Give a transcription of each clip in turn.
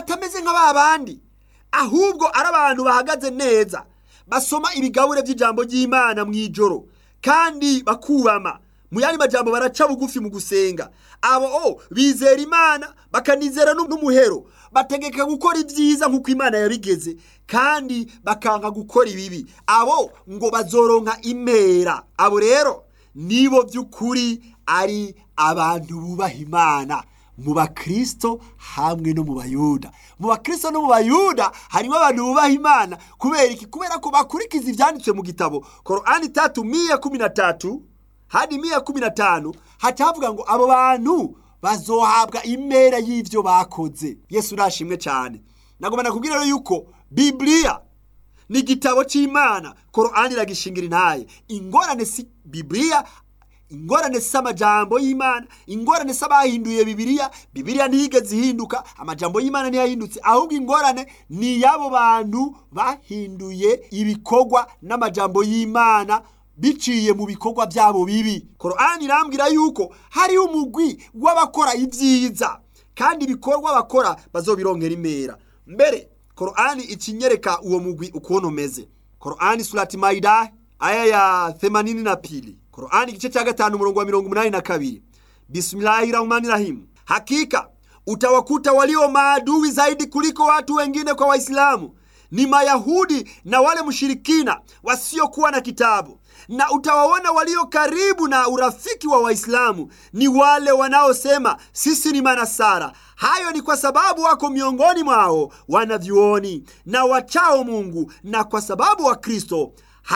batameze nka ba bandi ahubwo ari abantu bahagaze neza basoma ibigabure by'ijambo ry'imana mu ijoro kandi bakubama mu yandi majambo baraca bugufi mu gusenga abo o bizera imana bakanizera n'umuhero bategeka gukora ibyiza nk'uko imana yabigeze kandi bakanka gukora ibibi abo ngo bazoronka impera abo rero nibo by'ukuri ari abantu bubaha imana mu bakristo hamwe no mu bayuda mu bakristo no mu bayuda harimo abantu bubaha imana kubera iki kubera ko bakurikiza ibyanditswe mu gitabo korani tatu miya kumi na tatu hadi miya kumi na tanu haca havuga ngo abo bantu bazohabwa impera y'ibyo bakoze yesu urashimwe cyane nagomba nakubwira rero yuko bibiliya ni igitabo cy'imana korani iragishingira intaye ingorane si bibiliya ingorane si amajambo y'imana ingorane si abahinduye bibiliya bibiliya ntiyigeze ihinduka amajambo y'imana ntiyahindutse ahubwo ingorane ni y'abo bantu bahinduye ibikorwa n'amajambo y'imana biciye mu bikorwa byabo bibi korani irambwira yuko hariho umugwi w'abakora ibyiza kandi ibikorwa bakora bazobironkera imera mbere korani ikinyereka uwo mugwi ukuntu umeze korani surati maida aya ya themanini na pili korani igice cya gatanu umurongo wa mirongo umunani na kabiri bismillahi rahmani rahimu hakika utawakuta walio maadui zaidi kuliko watu wengine kwa waislamu ni mayahudi na wale mshirikina wasiokuwa na kitabu na utawaona walio karibu na urafiki wa waislamu ni wale wanaosema sisi ni manasara hayo ni kwa sababu wako miongoni mwao wanavyuoni na wachao mungu na kwa sababu wa kristo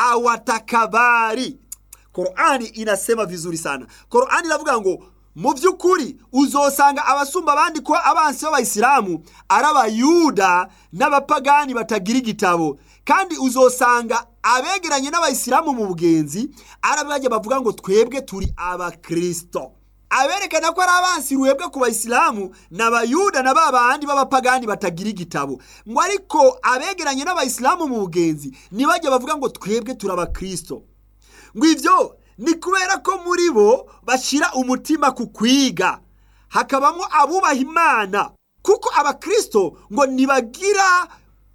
hawatakabari korani inasema vizuri sana korani iravuga ngo mu by'ukuri uzosanga abasumba abandi kuba abansi b'abayisilamu ari abayuda n'abapagani batagira igitabo kandi uzosanga abegeranye n'abayisilamu mu bugenzi ari abajya bavuga ngo twebwe turi abakirisito aberekana ko ari abansi ruhebwe ku bayisilamu ni abayuda na ba bandi b'abapagani batagira igitabo ngo ariko abegeranye n'abayisilamu mu bugenzi ntibajya bavuga ngo twebwe turi abakirisito ngo ibyo ni kubera ko muri bo bashyira umutima ku kwiga hakabamo abubaha imana kuko abakirisito ngo ntibagira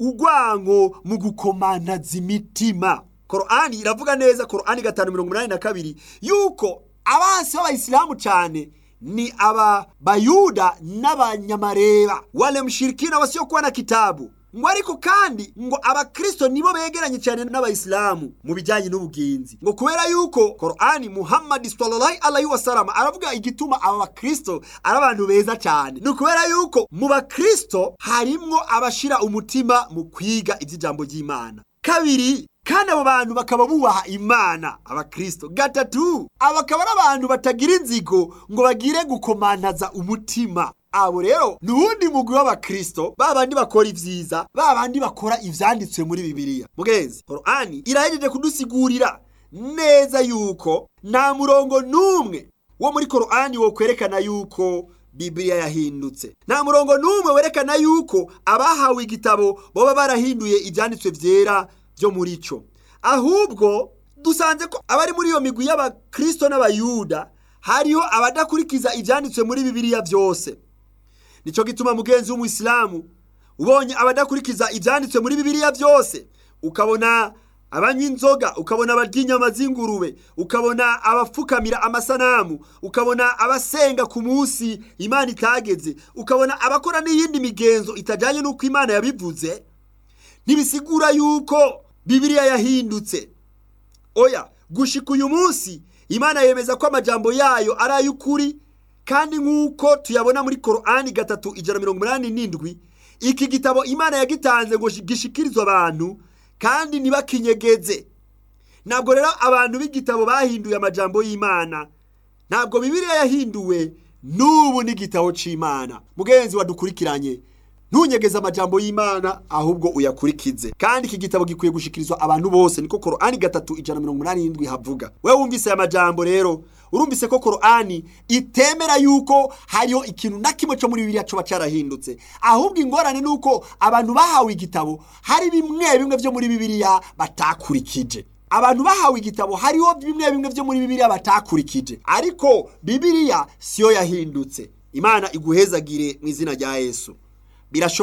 urwango mu gukomanaza imitima korani iravuga neza korani gatanu mirongo inani na kabiri yuko abansi b'abayisilamu cyane ni aba bayuda n'abanyamareba wale mshirikina wasiokuwa na kitabu ngo ariko kandi ngo abakristo nibo begeranye cyane n'abayisilamu mu bijyanye n'ubugenzi ngo kubera yuko korani muhammadi sallallahu alaihi wasallam aravuga igituma aba bakristo ari abantu beza cyane ni ukubera yuko mu bakristo harimwo abashira umutima mu kwiga iby'ijambo ry'imana kabiri kandi abo bantu bakaba bubaha imana abakristo gatatu aba akaba ari abantu batagira inzigo ngo bagire gukomantaza umutima abo rero ni uwundi mugwi w'abakristo ba bandi bakora ibyiza ba bandi bakora ivyanditswe muri bibiliya mugenzi korani irahejeje kudusigurira neza yuko nta murongo n'umwe wo muri korani wo kwerekana yuko bibiliya yahindutse nta murongo n'umwe werekana yuko abahawe igitabo baba barahinduye ibyanditswe byera byo muri cyo ahubwo dusanze ko abari muri iyo migwi y'abakristo n'abayuda hariho abadakurikiza ibyanditswe muri bibiliya byose nicyo gituma mugenzi w'umuyisilamu ubonye abadakurikiza ibyanditswe muri bibiliya byose ukabona abanywa inzoga ukabona abarya inyama z'ingurube ukabona abapfukamira amasanamu ukabona abasenga ku munsi imana itageze ukabona abakora n'iyindi migenzo itajyanye n'uko imana yabivuze ntibisigura yuko bibiliya yahindutse oya gushika uyu munsi imana yemeza ko amajambo yayo ari ay'ukuri kandi nk'uko tuyabona muri korani gatatu ijana mirongo inani n'indwi iki gitabo imana yagitanze ngo gishikirizwe abantu kandi ntibakinyegeze ntabwo rero abantu b'igitabo bahinduye amajambo y'imana ntabwo bibiliya yahinduwe n'ubu n'igitabo cy'imana mugenzi wadukurikiranye ntunyegeze amajambo y'imana ahubwo uyakurikize kandi iki gitabo gikwiye gushikirizwa abantu bose niko korani gatatu ijana mirongo inani n'indwi havuga wowe wumvise aya majambo rero urumvise ko korani itemera yuko hariho ikintu na kimwe cyo muri bibiliya coba carahindutse ahubwo ingorane ni uko abantu bahawe igitabo hari bimwe bimwe byo muri bibiliya batakurikije abantu bahawe igitabo hariho bimwe bimwe byo muri bibiliya batakurikije ariko bibiliya siyo yahindutse imana iguhezagire mu izina rya yesu birashoboka